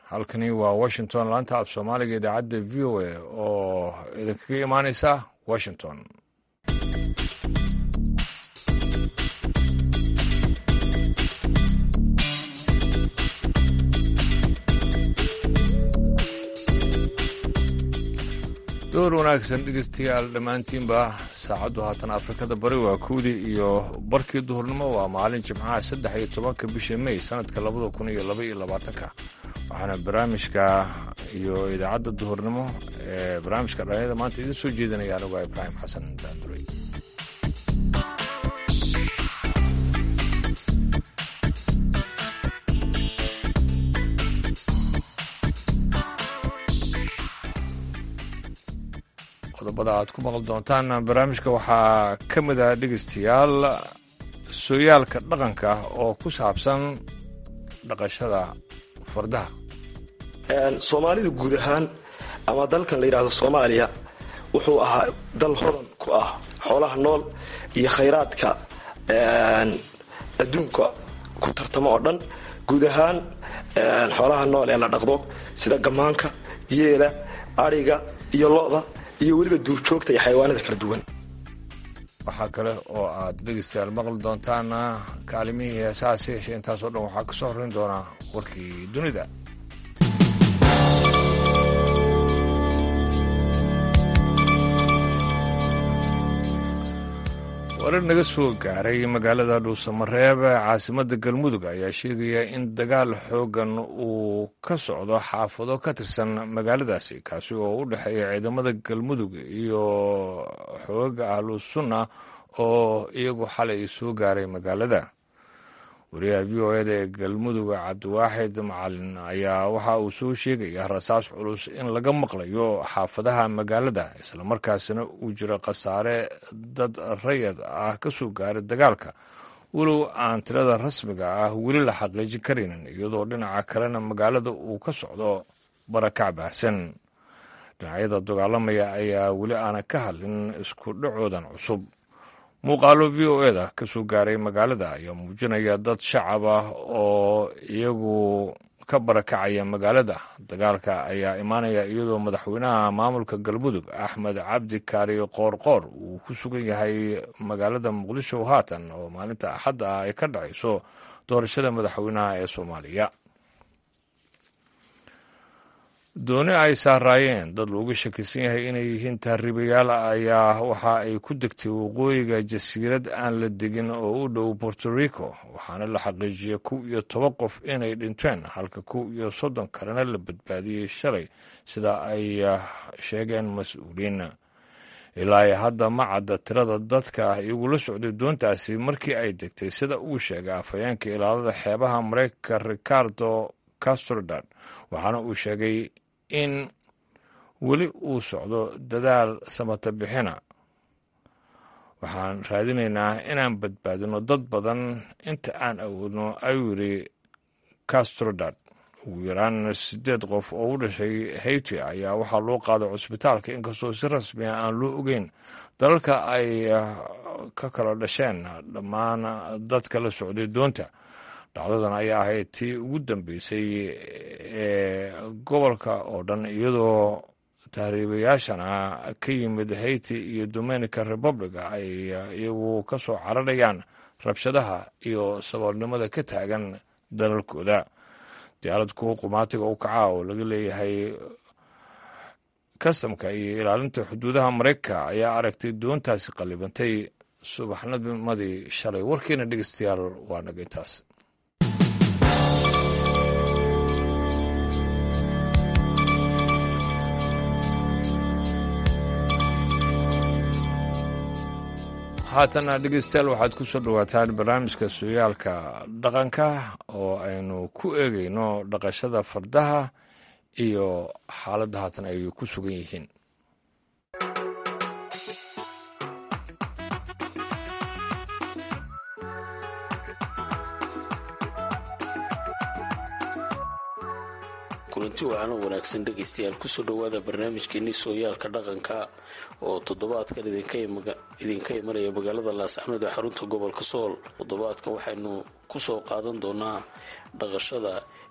halkani waa washington laanta af soomaaliga idaacadda v o a oo idinkaga imaaneysa washington door wanaagsan dhegeystayaal dhammaantiinba saacaddu haatan afrikada bari waa kowdii iyo barkii duhurnimo waa maalin jimcaha saddex iyo tobanka bisha mey sanadka labada kun iyo laba iyo labaatanka waxaana barnaamijka iyo idaacadda duhurnimo ee barnaamijka dhalinyada maanta idin soo jeedinaya anigu ibraahim xasan daanduray qodobada aad ku maqli doontaan barnaamijka waxaa ka mid ah dhegeystayaal sooyaalka dhaqanka oo ku saabsan dhaqashada fardaha soomaalida guud ahaan ama dalkan la yidhaahdo soomaaliya wuxuu ahaa dal hodan ku ah xoolaha nool iyo khayraadka adduunka ku tartamo oo dhan guud ahaan xoolaha nool ee la dhaqdo sida gamaanka yeela adhiga iyo lo-da iyo weliba duurjoogta iyo xayawaanada kala duwan waxaa kale oo aad dhegeystayaal maqli doontaan kaalimihii heesahaas yeeshe intaasoo dhan waxaa ka soo horrayn doonaa warkii dunida warar naga soo gaaray magaalada dhuusamareeb caasimadda galmudug ayaa sheegaya in dagaal xooggan uu ka socdo xaafado ka tirsan magaaladaasi kaasi oo u dhexeeya ciidamada galmudug iyo xoogaga ahlu sunna oo iyagu xalay soo gaaray magaalada wariyaha v o eda ee galmudug cabdiwaaxid macalin ayaa waxa uu soo sheegaya rasaas culus in laga maqlayo xaafadaha magaalada islamarkaasina uu jiro khasaare dad rayad ah ka soo gaaray dagaalka walow aan tirada rasmiga ah weli la xaqiijin karaynin iyadoo dhinaca kalena magaalada uu ka socdo barakac baahsan dhinacyada dagaalamaya ayaa weli aanan ka hadlin isku dhacoodan cusub muuqaalo v o eda ka soo gaaray magaalada ayaa muujinaya dad shacab ah oo iyagu ka barakacaya magaalada dagaalka ayaa imaanaya iyadoo madaxweynaha maamulka galmudug axmed cabdi kaari qoorqoor uu ku sugan yahay magaalada muqdisho haatan oo maalinta axadda ah ay ka dhacayso doorashada madaxweynaha ee soomaaliya dooni ay saaraayeen dad looga shakisan yahay inay yihiin tahriibayaal ayaa waxa ay ku degtay waqooyiga jasiirad aan la degin oo u dhow borto rico waxaana la xaqiijiyey kow iyo toban qof inay dhinteen halka kow iyo soddon kalena la badbaadiyey shalay sida ay sheegeen mas-uuliin ilaa hadda ma cadda tirada dadka igula socday doontaasi markii ay degtay sida uu sheegay afhayeenka ilaalada xeebaha mareykanka ricardo castrodad waxaana uu sheegay in weli uu socdo dadaal samata bixina waxaan raadinaynaa inaan badbaadino dad badan inta aan awoodno ayuu yidhi castrodad ugu yaraan siddeed qof oo u dhashay haiti ayaa waxaa loo qaaday cusbitaalka inkastoo si rasmiya aan loo ogeyn dalalka ay ka kala dhasheen dhammaan dadka la socday doonta dhacdadan ayaa ahayd tii ugu dambeysay ee gobolka oo dhan iyadoo tahriibayaashana ka yimid haiti iyo dominica republica ay iyagu ka soo cararayaan rabshadaha iyo saboolnimada ka taagan dalalkooda diyaarad kuwa qumaatiga u kaca oo laga leeyahay kastamka iyo ilaalinta xuduudaha mareykanka ayaa aragtay doontaasi qallibantay subaxnimadii shalay warkiina dhegeystayaal waa naga intaas haatana dhegeystayaal waxaad ku soo dhowaataan barnaamijka sooyaalka dhaqanka oo aynu ku eegayno dhaqashada fardaha iyo xaaladda haatan ay ku sugan yihiin kulanti wacan oo wanaagsan dhegaystayaal kusoo dhowaada barnaamijkeenii sooyaalka dhaqanka oo toddobaadkan idinka imanaya magaalada laascanood ee xarunta gobolka sool toddobaadkan waxaynu kusoo qaadan doonaa dhaqashada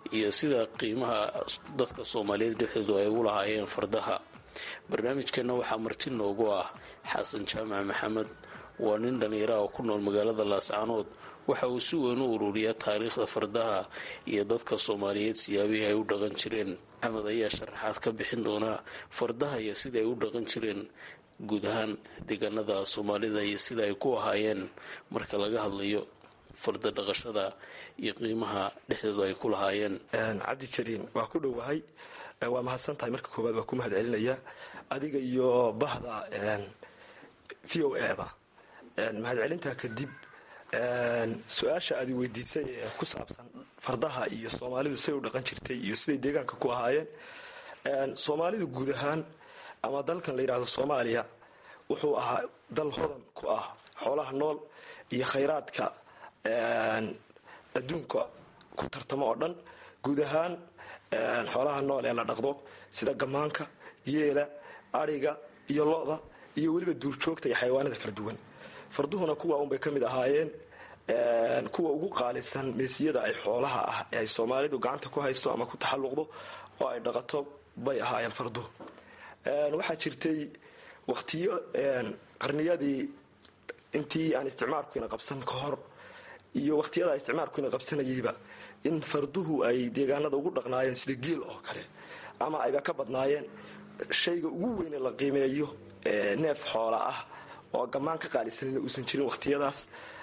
iyo sida qiimaha dadka soomaaliyeed dhexdoodu ay ugu lahaayeen fardaha barnaamijkeenna waxaa marti noogu ah xasan jaamac maxamed waa nin dhallinyaraha oo ku nool magaalada laascaanood waxa uu si weyn u ururiyaa taariikhda fardaha iyo dadka soomaaliyeed siyaabihii ay u dhaqan jireen axmed ayaa sharaxaad ka bixin doonaa fardaha iyo sida ay u dhaqan jireen guud ahaan deegaanada soomaalida iyo sida ay ku ahaayeen marka laga hadlayo farda dhaqashada iyo qiimaha dhexdooda ay ku lahaayeen cabdikariin waa ku dhowahay waa mahadsan tahay marka koowaad waa ku mahad celinayaa adiga iyo bahda v o eba mahadcelintaa kadib su-aasha aad weydiisay ee ku saabsan fardaha iyo soomaalidu say u dhaqan jirtay iyo siday deegaanka ku ahaayeen soomaalidu guud ahaan ama dalkan la yidhahdo soomaaliya wuxuu ahaa dal hodan ku ah xoolaha nool iyo khayraadka adduunka ku tartamo oo dhan guud ahaan xoolaha nool ee la dhaqdo sida gamaanka yeela adhiga iyo lo-da iyo weliba duurjoogta iyo xayawaanada kala duwan farduhuna kuwa unbay ka mid ahaayeen kuwa ugu qaalisan meesiyada ay xoolaha ah ee ay soomaalidu gacanta ku haysto ama ku taxalluqdo oo ay dhaqato bay ahaayeen farduhu waxaa jirtay waqtiyo qarniyadii intii aan isticmaalkuina qabsan ka hor iyo waqtiyada isticmaalkuina qabsanayeyba in farduhu ay deegaanada ugu dhaqnaayeen sida geel oo kale ama ayba ka badnaayeen shayga ugu weyne la qiimeeyo neef xoola ah oo gammaan ka qaalisanina uusan jirin waqtiyadaas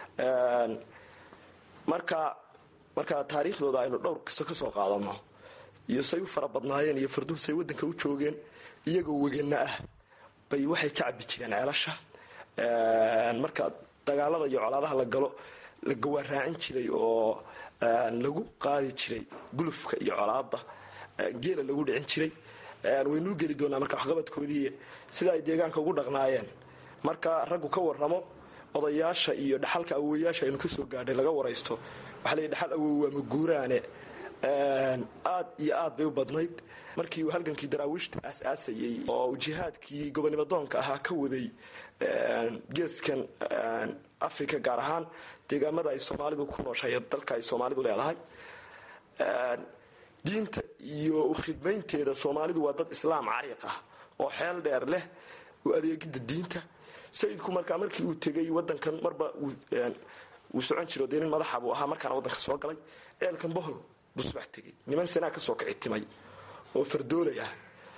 marka marka taariikhdooda aynu dhowr qiso ka soo qaadano iyo say u fara badnaayeen iyo farduhu say waddanka u joogeen iyagoo wegana ah bay waxay ka cabi jireen ceelasha marka dagaalada iyo colaadaha la galo la gawaaraacin jiray oo lagu qaadi jiray gulufka iyo colaada geela lagu dhicin jiray waynuu geli doonaa marka waxqabadkoodii sida ay deegaanka ugu dhaqnaayeen marka raggu ka waramo odayaasha iyo dhaxalka awowayaasha aynu kasoo gaadhay laga waraysto waxaa layihi dhaxal awow waa maguuraane aad iyo aad bay u badnayd markii uu halgankii daraawiishta aas-aasayey oo uu jihaadkii gobonimadoonka ahaa ka waday geeskan africa gaar ahaan deegaamada ay soomaalidu ku nooshahay dalka ay soomaalidu leedahay diinta iyo ukhidmaynteeda soomaalidu waa dad islaam cariiq ah oo xeel dheer leh u adeegida diinta sayidku markaa markii uu tegay wadankan marba wuu socon jiro dee nin madaxa buu ahaa markaana wadanka soo galay ceelkan bohol buu subax tegay niman sanaa kasoo kici timay oo fardoolay ah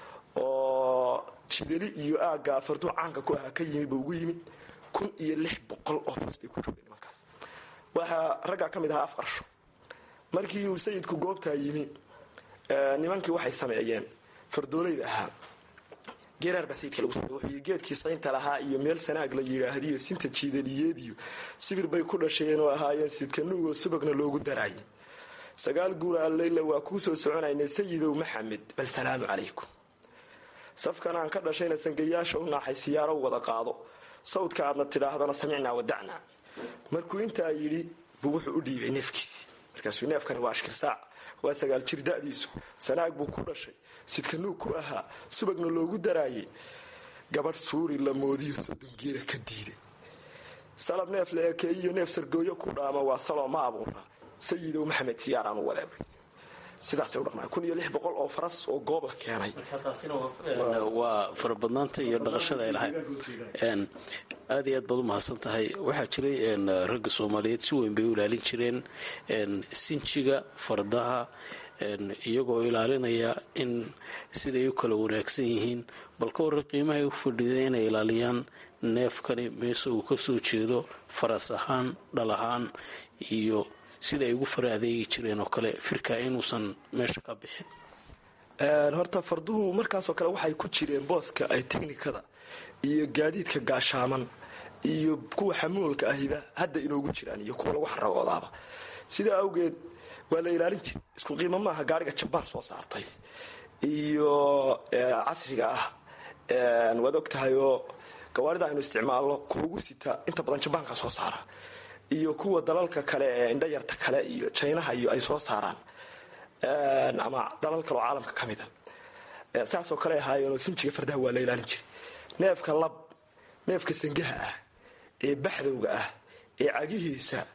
oo jidali iyo aagga farduu caanka ku ahaa ka yimi buu ugu yimid kun iyo lix boqol oo fas bay ku joogeen nimankaas waxaa raggaa ka mid ahaa af qarsho markii uu sayidku goobtaa yimi nimankii waxay sameeyeen fardoolayda ahaa geeraar baa sayidka lagu samey wuxuu yii geedkii saynta lahaa iyo meel sanaag la yidhaahdiyo sinta jiidaliyeediyo sibir bay ku dhasheen oo ahaayeen sidkanuugoo subagna loogu daraayay sagaal guura alleyla waa kuu soo soconaynay sayidow maxamed bal salaamu calaykum safkan aan ka dhashayna sangayaasha u naaxay siyaaro wada qaado sawdka aadna tidhaahdana samicnaa wadacnaa markuu intaa yidhi buu wuxuu u dhiibay neefkiisii markaasuu neefkani waa ashkirsaac waa sagaal jir da'diisu sanaag buu ku dhashay sidkanuug ku ahaa subagna loogu daraayay gabadh suuri la moodiyo sodongeela ka diiday salab neef la ekeeyiyo neef sargooyo ku dhaama waa saloo ma abuura sayidow maxamed siyaaraan u wadeebay sidaasay u dhaqnaa kun iyo lix boqol oo faras oo goob la keenay waa farabadnaanta iyo dhaqashada ay lahayd aad iyo aad baad u mahadsan tahay waxaa jiray ragga soomaaliyeed si weyn bay u ilaalin jireen sinjiga fardaha iyagoo ilaalinaya in siday u kala wanaagsan yihiin bal ka warra qiimahay u fadhiida inay ilaaliyaan neefkani meese uu ka soo jeedo faras ahaan dhal ahaan iyo sida ay ugu fara adeegi jireen oo kale firka inuusan meesha ka bixin horta farduhu markaasoo kale waxay ku jireen booska ay teknikada iyo gaadiidka gaashaaman iyo kuwa xamuulka ahiba hadda inoogu jiraan iyo kuwa lagu xaragoodaaba sidaa awgeed waa la ilaalin jiray isku qiimo maaha gaariga jabaan soo saartay iyo casriga ah waad og tahay oo gawaarida aynu isticmaalno kuwa ugu sita inta badan jabaanka soo saara iyo kuwa dalalka kale ee indhayarta kale iyo jinaha iyo ay soo saaraan ama dalal kaleo caalamka ka mida saasoo kale ahaayeenoo sinjiga fardaha waa la ilaalin jiray neefka lab neefka sangaha ah ee baxdowga ah ee cagihiisa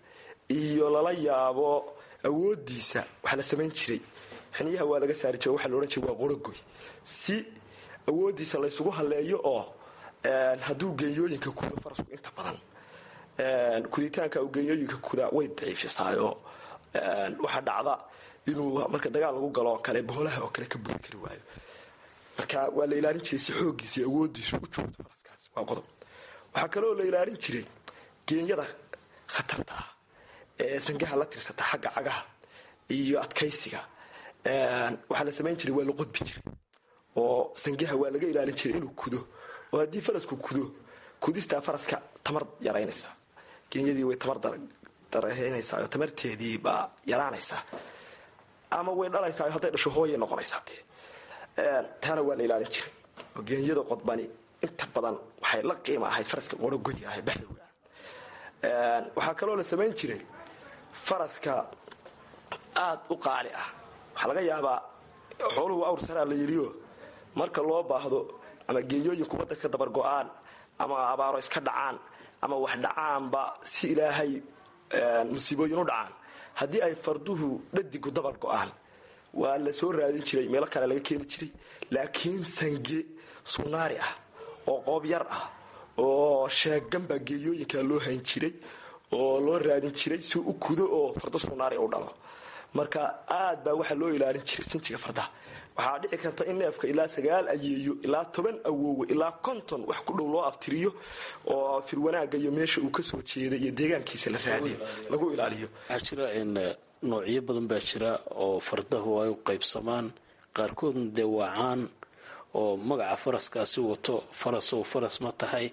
iyo lala yaabo awoodiisa waxaa la samayn jiray xiniyaha waa laga saari jira waxaa la odhan jiray waa qorogoy si awoodiisa laysugu halleeyo oo hadduu genyooyinka kudo farasku inta badan kuditaanka uu genyooyinka kuda way daciifisaayo waxaa dhacda inuu marka dagaal lagu galo oo kale boolaha oo kale ka budi kari waayo marka waa la ilaalin jiray si xoogiisa iyo awoodiisu u joogto faraskaasi waa qodob waxaa kaloo la ilaalin jiray geenyada khatarta ah ee sangaha la tirsata xagga cagaha iyo adkaysiga waxaa la samayn jiray waa la qodbi jiray oo sangaha waa laga ilaalin jiray inuu kudo oo haddii farasku kudo kudistaa faraska tamar yaraynaysaa geenyadii way tamar daraynaysaa oo tamarteedii baa yaraanaysaa ama way dhalaysaa hadday dhasho hooyay noqonaysaa dee taana waa la ilaalin jiray oo geenyada qodbani inta badan waxay la qiima ahayd faraska qorogoyi ah ee baxdowga ah waxaa kaloo la samayn jiray faraska aada u qaali ah waxaa laga yaabaa xooluhu awr saraa la yidhiyo marka loo baahdo ama geeyooyinku waddanka dabar go-aan ama abaaro iska dhacaan ama wax dhacaanba si ilaahay musiibooyin u dhacaan haddii ay farduhu dhadigu dabar go-aan waa la soo raadin jiray meelo kale laga keeni jiray laakiin sange sunaari ah oo qoob yar ah oo sheegan baa geeyooyinka loo hayn jiray oo loo raadin jiray si u kudo oo fardo sunaari u dhalo marka aad baa waxaa loo ilaalin jiray sinjiga fardaha waxaa dhici karta in neefka ilaa sagaal ayeeyo ilaa toban awoowe ilaa konton wax ku dhow loo abtiriyo oo firwanaaga iyo meesha uu kasoo jeeda iyo deegaankiisa la raadiyo lagu ilaaliyo waxaa jira noocyo badan baa jira oo fardahu ay u qaybsamaan qaarkoodna dee waa caan oo magaca faraskaasi wato farasow faras ma tahay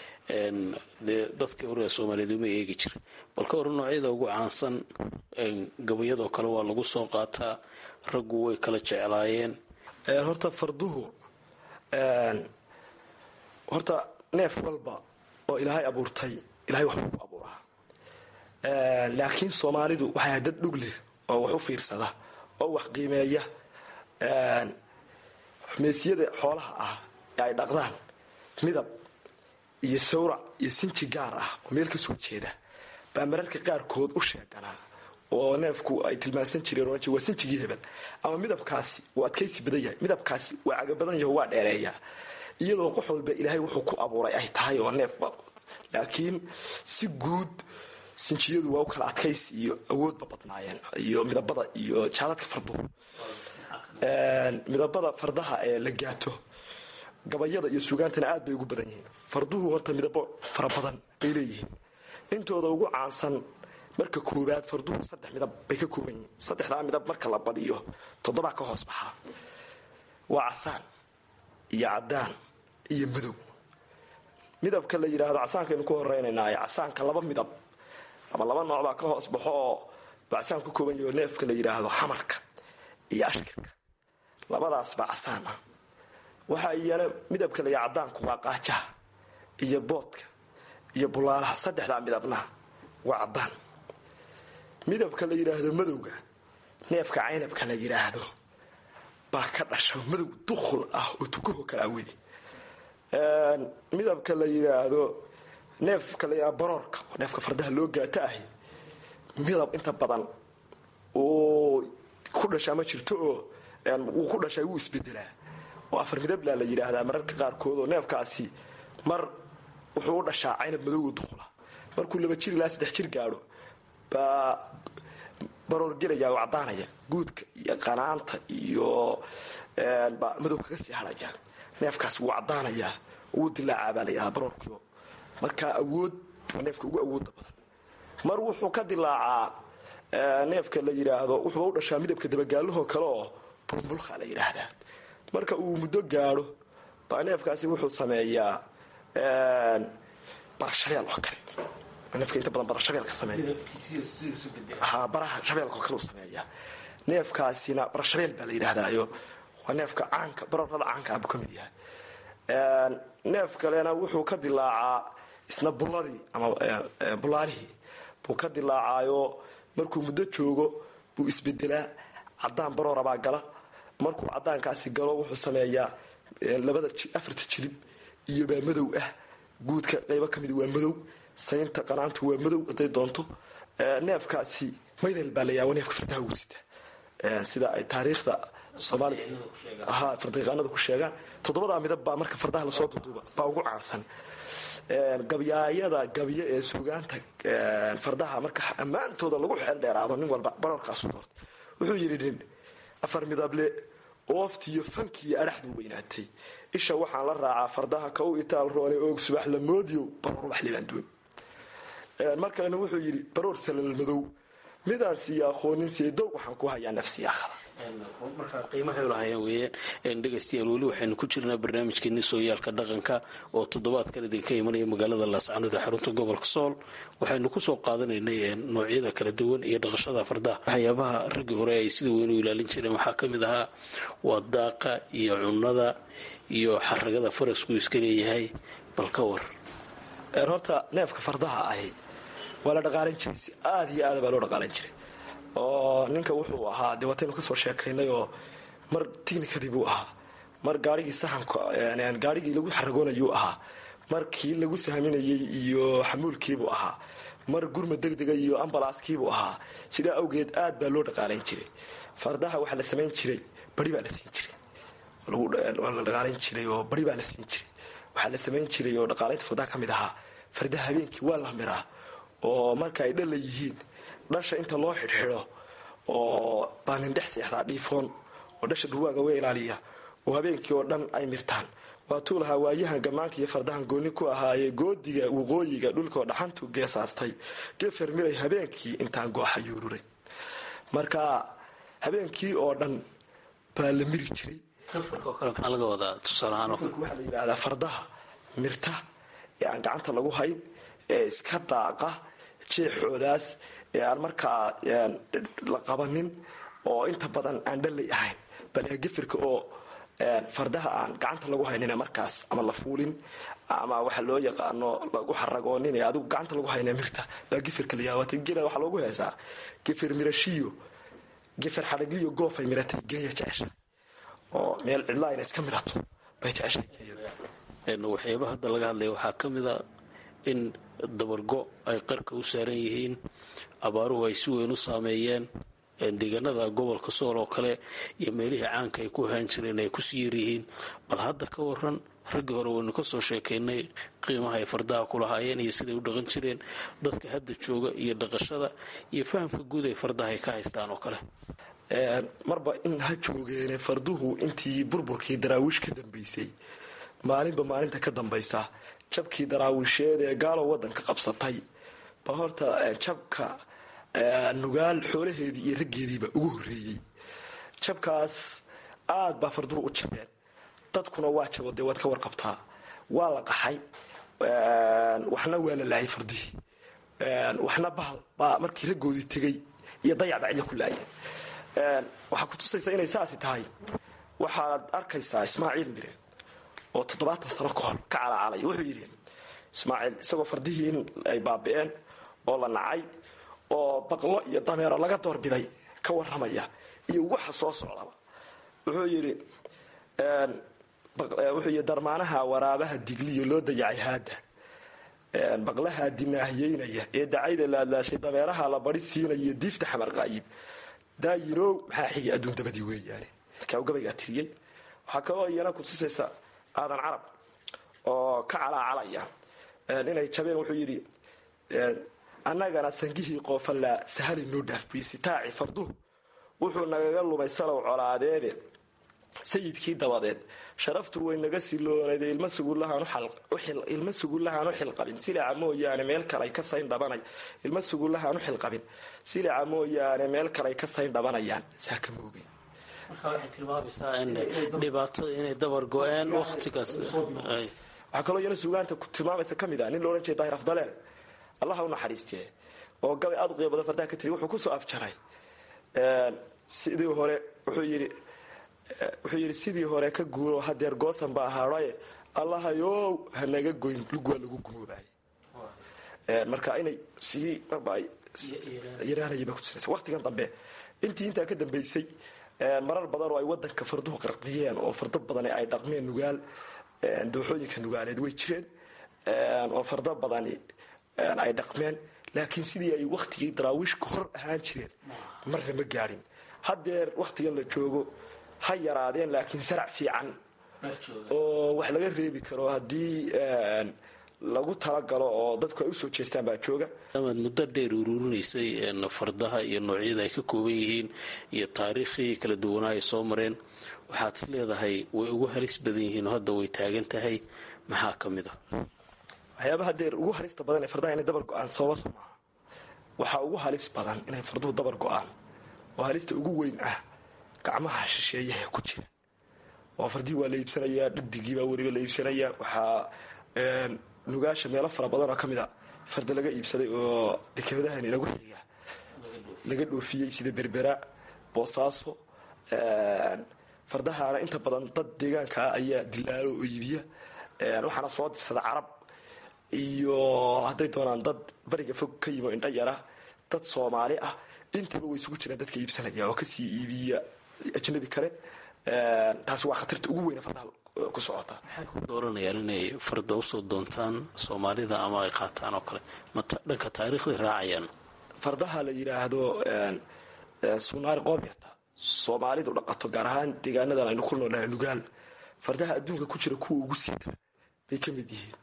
dee dadkii hore ee soomaaliyeed uma eegi jira bal ka hore noocyada ugu caansan gabayadoo kale waa lagu soo qaataa raggu way kala jeclaayeen horta farduhu horta neef walba oo ilaahay abuurtay ilahay waxbuu ku abuuraa laakiin soomaalidu waxay dad dhug leh oo wax u fiirsada oo wax qiimeeya meesiyada xoolaha ah ee ay dhaqdaan midab iyo sawrac iyo sinji gaar ah oo meel ka soo jeeda baa mararka qaarkood u sheeganaa oo neefku ay tilmaansan jireen oran jire waa sinjigii hebel ama midabkaasi wuu adkaysi badan yahay midabkaasi waa caga badan yaho waa dheereeyaa iyadoo qox walba ilaahay wuxuu ku abuuray ay tahay oo neefba laakiin si guud sinjiyadu waa u kala adkaysi iyo awoodba badnaayeen iyo midabada iyo jaadadka farduhu midabada fardaha ee la gaato gabayada iyo sugaantana aad bay ugu badan yihiin farduhu horta midabo fara badan bay leeyihiin intooda ugu caansan marka koowaad farduhu saddex midab bay ka kooban yihiin saddexdaa midab marka la badiyo toddobaa ka hoos baxaa waa casaan iyo cadaan iyo madow midabka la yidhaahdo casaankaynu ku horeynaynaaye casaanka laba midab ama laba nooc baa ka hoos baxo oo bacasaan ku kooban yaho neefka la yidhaahdo xamarka iyo ashkirka labadaas baa casaan ah waxaa iyana midabka la yidhahdo cadaanku waa qaajaha iyo boodka iyo bulaalaha saddexdaa midabna waa cadaan midabka la yidhaahdo madowga neefka caynabka la yidhaahdo baa ka dhasho madow dukhul ah oo tukaho kala awedi midabka la yidhaahdo neefka la yidhahdo baroorka oo neefka fardaha loo gaata ahi midab inta badan uu ku dhashaa ma jirto oo wuu ku dhashaa wuu isbedelaa oo afar midablaa la yidhaahdaa mararka qaarkood oo neefkaasi mar wuxuu u dhashaa caynab madowga dukhula markuu laba jir ilaa saddex jir gaadho baa baroor gelaya oo caddaanaya guudka iyo qanaanta iyo baa madow kaga sii hadhaya neefkaas wuu caddaanayaa wuu dilaacaa baa la yidhahdaa baroorkio markaa awood waa neefka ugu awooda badan mar wuxuu ka dilaacaa neefka la yidhaahdo wuxuuba u dhashaa midabka dabagaalahoo kale oo bulbulka la yidhaahdaa marka uu muddo gaadho baa neefkaasi wuxuu sameeyaa barashabeel oo kale neefka inta badan barashabeel ka sameeya ha baraha shabeelka oo kale u sameeyaa neefkaasina barashabeel baa la yidhaahdaayo waa neefka caanka baroorada caanka ah buu ka mid yahay neef kalena wuxuu ka dilaacaa isna bulladii ama bulaalihii buu ka dilaacaayo markuu muddo joogo buu isbedelaa cadaan baroorabaa gala markuu cadaankaasi galo wuxuu sameeyaa labada afarta jilib iyo baa madow ah guudka qaybo ka mid waa madow saynta qanaantu waa madow hadday doonto neefkaasi maydel baa la yaabo neefka fardaha ugu sita sida ay taariikhda soomaalida ha fardiqaanada ku sheegaan toddobadaa midab baa marka fardaha lasoo duduuba baa ugu caansan gabyaayada gabyo ee suugaanta fardaha marka ammaantooda lagu xeel dheeraado nin walba baroorkaasu doortay wuxuu yidhi nin afar midable ooftiiyo fankiiyo adhaxduu weynaatay isha waxaan la raacaa fardaha ka u itaal roone oog subax la moodiyo baroor wax libaanduun mar kalena wuxuu yidhi baroor salal madow midaan siiya aqoonin seedow waxaan ku hayaa nafsiyaakhada markaa qiimahay lahayeen weeyaan dhegaystayaal weli waxaynu ku jirnaa barnaamijkeeni sooyaalka dhaqanka oo toddobaadkan idinka imanaya magaalada laascanood ee xarunta gobolka sool waxaynu kusoo qaadanaynay noocyada kala duwan iyo dhaqashada fardaha waxyaabaha raggii hore ay sida weyn u ilaalin jireen waxaa ka mid ahaa waa daaqa iyo cunada iyo xaragada farasku iska leeyahay bal ka war horta neefka fardaha ahi waa la dhaqaalan jiray si aada iyo aada baa loo dhaqaalan jiray oo ninka wuxuu ahaa dee wataynu kasoo sheekaynay oo mar tignikadii buu ahaa mar gaarigii saxanka gaarigii lagu xaragoonayuu ahaa mar kii lagu sahminayey iyo xamuulkiibuu ahaa mar gurma degdega iyo ambalaaskiibuu ahaa sidaa awgeed aad baa loo dhaqaalayn jiray fardaha waxaa la samayn jiray bari baa la siin jiray waa la dhaqaalayn jiray oo bari baa la siin jiray waxaa la samayn jiray oo dhaqaalaynta fardaha ka mid ahaa fardaha habeenkii waa la miraa oo marka ay dhalla yihiin dhasha inta loo xidhxidho oo baanin dhex seexdaa dhiifoon oo dhasha dhurwaaga uga ilaaliya oo habeenkii oo dhan ay mirtaan waatuu lahaa waayahan gammaanka iyo fardahan gooni ku ahaayee goodiga waqooyiga dhulkaoo dhaxantu geesaastay gefer miray habeenkii intaan gooxa yuururay marka habeenkii oo dhan baa la miri jiray maxaa laga wadaa tusaalahaan waxaa la yidhaahdaa fardaha mirta ee aan gacanta lagu hayn ee iska daaqa jeexoodaas ee aan markaa la qabanin oo inta badan aan dhalay ahayn bal gefirka oo fardaha aan gacanta lagu haynin markaas ama la fuulin ama waxa loo yaqaano lagu xaragoonin ee adigu gacanta lagu hayna mirta baa gefirka la yaawata gela waxaa loogu heesaa gefir mirashiyo gefir xadhagliyo goofay miratay geeya jecesha oo meel cidlaa ina iska mirato bay jeceshay waxyaaba hadda laga hadlaya waxaa ka mid a in dabargo ay qarka u saaran yihiin abaaruhu ay si weyn u saameeyeen deegaanada gobolka sool oo kale iyo meelihii caanka ay ku ahaan jireen ay kusii yaryihiin bal hadda ka waran raggii hore waynu ka soo sheekaynay qiimaha ay fardaha ku lahaayeen iyo siday u dhaqan jireen dadka hadda jooga iyo dhaqashada iyo fahamka guud ay fardaha ay ka haystaan oo kale marba in ha joogeene farduhu intii burburkii daraawiish ka dambaysay maalinba maalinta ka dambaysa jabkii daraawiisheed ee gaalow wadanka qabsatay ba horta jabka nugaal xoolaheedii iyo raggeediiba ugu horeeyey jabkaas aad baa farduhu u jabeen dadkuna waa jabo dee waad ka warqabtaa waa la qaxay waxna waa la laayay fardihii waxna bahal baa markii raggoodii tegay iyo dayacba cidla ku laayeen waxaa ku tusaysa inay saasi tahay waxaad arkaysaa ismaaciil mire oo toddobaatan sano ka hor ka calacalay wuxuu yidhi ismaaciil isagoo fardihii in ay baabi'een oo la nacay oo baqlo iyo dameero laga doorbiday ka waramaya iyo waxa soo socdaba wuxuu yidhi wuxuu yidhi darmaanaha waraabaha digliyo loo dayacay haada baqlaha dinaahiyeynaya ee dacayda laadlaashay dameeraha la bari siinaya diifta xamar qaayib daayinow maxaa xigay adduun dabadii weeyaane markaa u gabaygaa tiriyey waxaa kaloo iyana kutusaysa aadan carab oo ka calaacalaya inay jabeen wuxuu yidhi annagana sangihii qoofallaa sahali noo dhaafbiisitaaci farduhu wuxuu nagaga lumay salow colaadeede sayidkii dabadeed sharaftu way naga siloonayd ilma sugullahaan u xilqabin silaca mooyaane meel kalay ka sayn dhabanay ilma sugullahaan u xilqabin silaca mooyaane meel kalay ka sayn dhabanayaan saa ka moogay marka waxay tilmaamaysaa in dhibaatada inay dabar go-een waqtigaas waxaa kaloo iyana suugaanta tilmaamaysa ka mid ah nin loodhan jeeda daahir afdaleel allaha u naxariistee oo gabay aada u qiimo badan fardaha ka tiriy wuxuu kusoo afjaray sidii hore wuxuu yidhi wuxuu yidhi sidii hore ka guuro hadeer goosan baa haadhaye allahayow hanaga goyn lug waa lagu gumoobay marka inay sii marba ay yaraanayaba kutusaysa waqtigan dambe intii intaa ka dambaysay marar badan oo ay wadanka farduhu qarqiyeen oo fardo badani ay dhaqmeen nugaal dooxooyinka nugaaleed way jireen oo fardo badani ay dhaqmeen laakiin sidii ay wakhtigii daraawiish ka hor ahaan jireen marna ma gaadhin haddeer wakhtigan la joogo ha yaraadeen laakiin sarac fiican oo wax laga reebi karo haddii lagu talagalo oo dadku ay usoo jeestaan baa jooga amaad muddo dheer ururinaysay fardaha iyo noocyada ay ka kooban yihiin iyo taariikhii kala duwanaa ay soo mareen waxaad is leedahay way ugu halis badan yihiin oo hadda way taagan tahay maxaa ka mid a waxyaabaha deer ugu halista badan ee fardaha inay dabar go-aan sababa soo maaha waxaa ugu halis badan inay farduhu dabar go-aan oo halista ugu weyn ah gacmaha shisheeyaha ku jira oo fardihii waa la iibsanayaa dhadigiibaa weliba la iibsanayaa waxaa nugaasha meelo fara badan oo ka mid a farda laga iibsaday oo dekeadahan inagu xiga laga dhoofiyey sida berbera boosaaso fardahaana inta badan dad deegaankaa ayaa dilaalo oo iibiya waxaana soo dirsada carab iyo hadday doonaan dad bariga fog ka yimo indha yara dad soomaali ah intaba way isugu jiraan dadka iibsanaya oo kasii iibiya ajnabi kale taasi waa khatarta ugu weyna fardaha ku socota maxay ku dooranayaan inay farda usoo doontaan soomaalida ama ay qaataan oo kale ma dhanka taariikhday raacayaan fardaha la yidhaahdo sunaari qoobyata soomaalidu dhaqato gaar ahaan deegaanadan aynu ku noolnahay nugaal fardaha adduunka ku jira kuwa ugu siita bay ka mid yihiin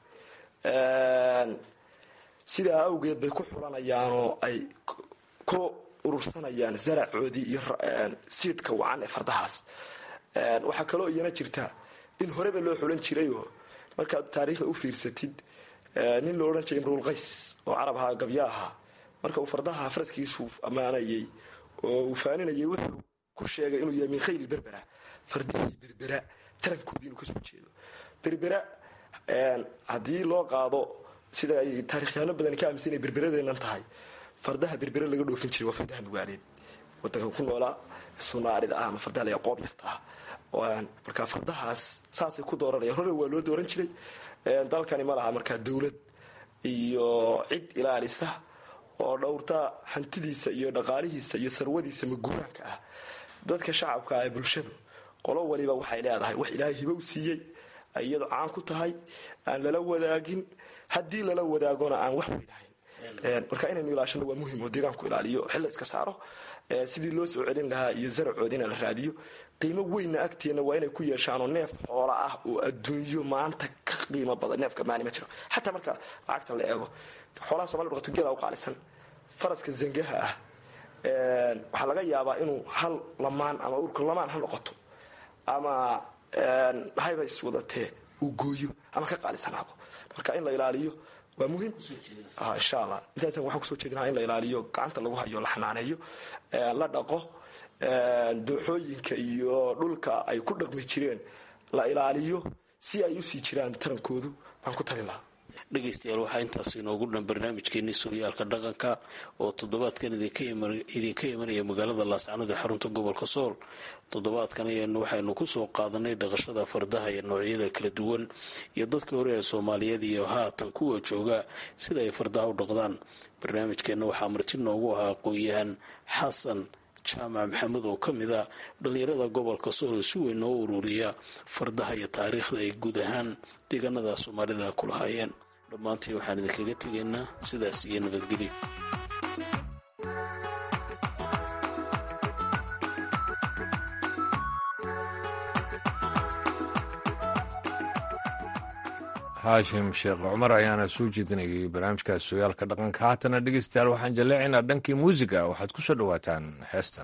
sidaa awgeed bay ku xulanayaanoo ay ku urursanayaan zaracoodii iyo siidhka wacan ee fardahaas waxaa kaloo iyana jirta in horeba loo xulan jirayoo markaad taariikhda u fiirsatid nin lo odhan jiray imruul qays oo carab ahaa gabya ahaa marka uu fardaha faraskiisu ammaanayay oo uu faaninayay wuxuu ku sheegay inuu yahay min khayli berbera fardihii berbera tarankoodii inuu kasoo jeedo berbera haddii loo qaado sida ay taarikhyaano badani ka aaminsan inay berberadeennan tahay fardaha berbere laga dhoofin jiray waa fardaha nugaaleed wadanka ku noolaa sunaarida ah ama fardaha laga qoob yarta ah marka fardahaas saasay ku dooranayaan hore waa loo dooran jiray dalkani ma laha markaa dowlad iyo cid ilaalisa oo dhowrta hantidiisa iyo dhaqaalihiisa iyo sarwadiisa maguuraanka ah dadka shacabka ee bulshadu qolo waliba waxay leedahay wax ilaahay hibo u siiyey ay iyadu caan ku tahay aan lala wadaagin haddii lala wadaagona aan wax weynahayn marka inaynu ilaashano waa muhim oo deegaanku ilaaliyo xilla iska saaro sidii loo soo celin lahaa iyo zaracoodina la raadiyo qiimo weynna agteenna waa inay ku yeeshaanoo neef xoola ah oo adduunyo maanta ka qiimo badan neefka maani ma jiro xataa marka lacagta la eego xoolaha somali dhaqato geela u qaalisan faraska zangaha ah waxaa laga yaabaa inuu hal lamaan ama urka lamaan ha noqoto ama hayba iswadatee uu gooyo ama ka qaalisanaado marka in la ilaaliyo waa muhiim insha allah intaasa waxaan kusoo jeedinaa in la ilaaliyo gacanta lagu hayo la xanaaneeyo la dhaqo dooxooyinka iyo dhulka ay ku dhaqmi jireen la ilaaliyo si ay usii jiraan tarankoodu baan ku talin lahaa dhegaystayaal waxaa intaas inoogu dhan barnaamijkeenii sooyaalka dhaqanka oo toddobaadkan idinka imanaya magaalada laascanood ee xarunta gobolka sool toddobaadkan ayanu waxaynu kusoo qaadanay dhaqashada fardaha iyo noocyada kala duwan iyo dadkii hore ee soomaaliyeed iyo haatan kuwa jooga sida ay fardaha u dhaqdaan barnaamijkeenna waxaa marti noogu ahaa aqoon-yahan xasan jaamac maxamed oo ka mid a dhallinyarada gobolka sool si weyn noo ururiya fardaha iyo taariikhda ay guud ahaan deegaanada soomaalida ku lahaayeen dhammaantii waxaan idinkaga tegaynaa sidaas iyo nabadgelyo haashim sheekh cumar ayaana soo jeedinayay barnaamijkaas sooyaalka dhaqanka haatana dhegeystayaal waxaan jaleecaynaa dhankii muusiga waxaad ku soo dhowaataan heestan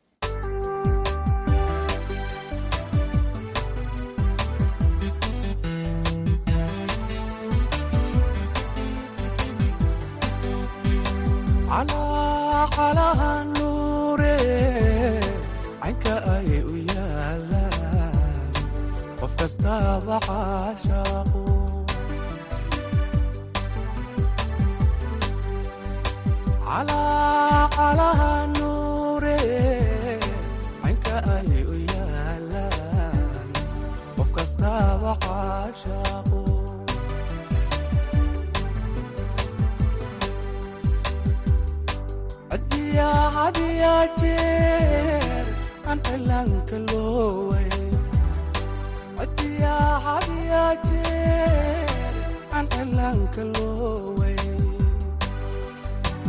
calaqalaha nuure caynka ay u yaalaan qof kastaaba caashaaqu calaqalaha nuure caynka ay u yaalaan qof kastaaba caashaaqu hadiyaa hadiyaa jeer aan cilaanka looway hadiyaa hadiyaa jeer aan cilaanka looway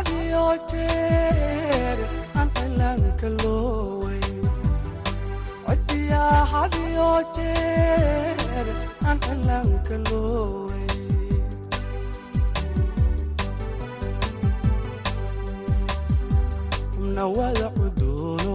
hadiyo jeer aan cilaanka looway codiyaa hadiyo jeer aan cilaanka looway xubna wada cudoono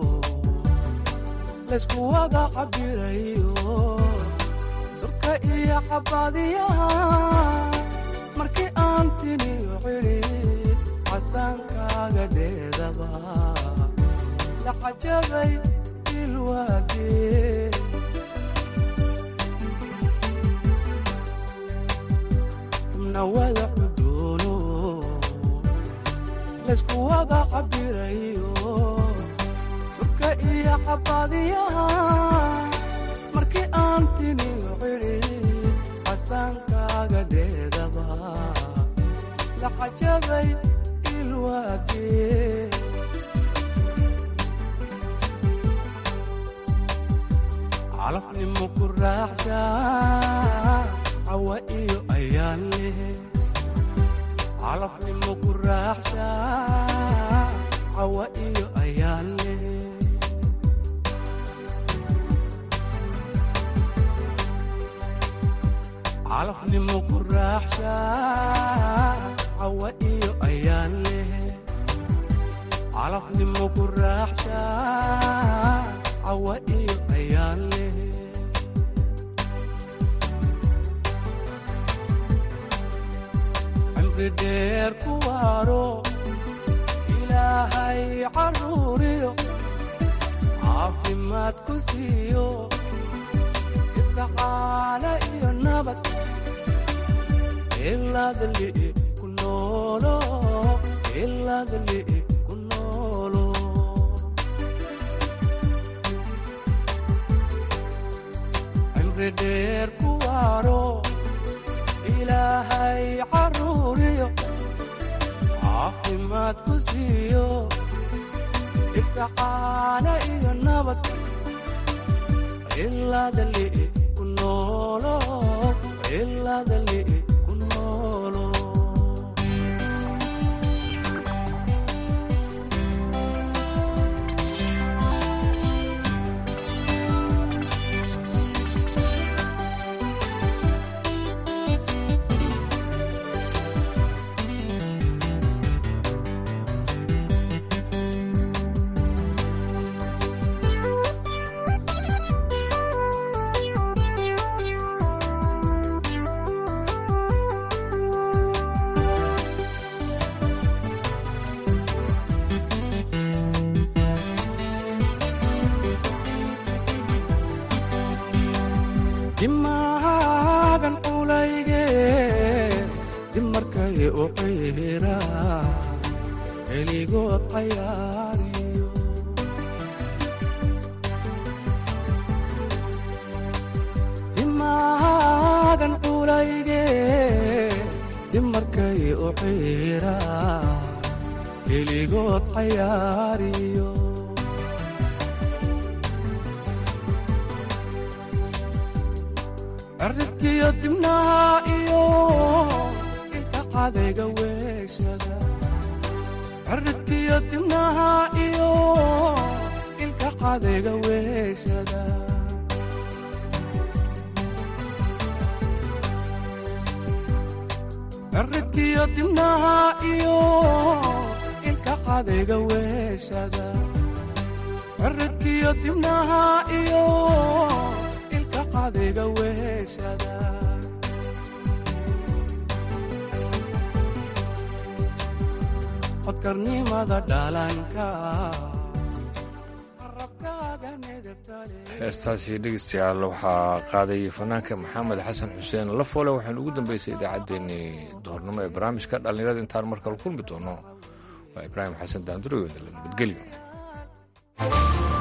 laysku wada cabirayo surka iyo cabaadiyaha markii aan tiniyo cidhid casaankaaga dheedaba la cajabay ilwaagee xubna wada cudoono laysku wada cabirayo surka iyo cabaadiyaha markii aan tiniyo cidhid casaankaaga dheedaba la cajabay ilwaagee calafnimo ku raaxsha cawa iyo ayaan leh calafnimo ku raaxsha cawa iyo ayaan leh calafnimo ku raaxsha cawa iyo ayaan leh calafnimo ku raaxsha cawa iyo ayaan leh cimri dheer ku waaro ilaahay caruuriyo caafimaad ku siiyo ifkacaana iyo nabad ilaadali ku noolo ilaadali ku noolo cimri dheer ku waaro ilaahay caruuriyo caafimaad ku siiyo ifkacaana iyo nabad ilaadali ku noolo ilaadali ku noolo dimaagan culayge dimarkay u ciira heligood cayaariyo dimaagan culayge dimarkay u ciira heligood cayaariyo cirribkiyo dibnaha iyo inta cadayga weeshada cirribkiyo dibnaha iyo ilka cadayga weeshada cirribkiyo dibnaha iyo ilka cadayga weeshada cirribkiyo dibnaha iyo ilka cadayga weeshada codkarnimada dhalanka rabkaaga nedebtale heestaasi dhegeystayaal waxaa qaaday fanaanka maxamed xasan xuseen lafoole waxaanu ugu dambeysay idaacaddeenii duhurnimo ee barnaamijka dhallinyarada intaan markale kulmi doono waa ibraahim xasan daanduroyoodala nabadgelyo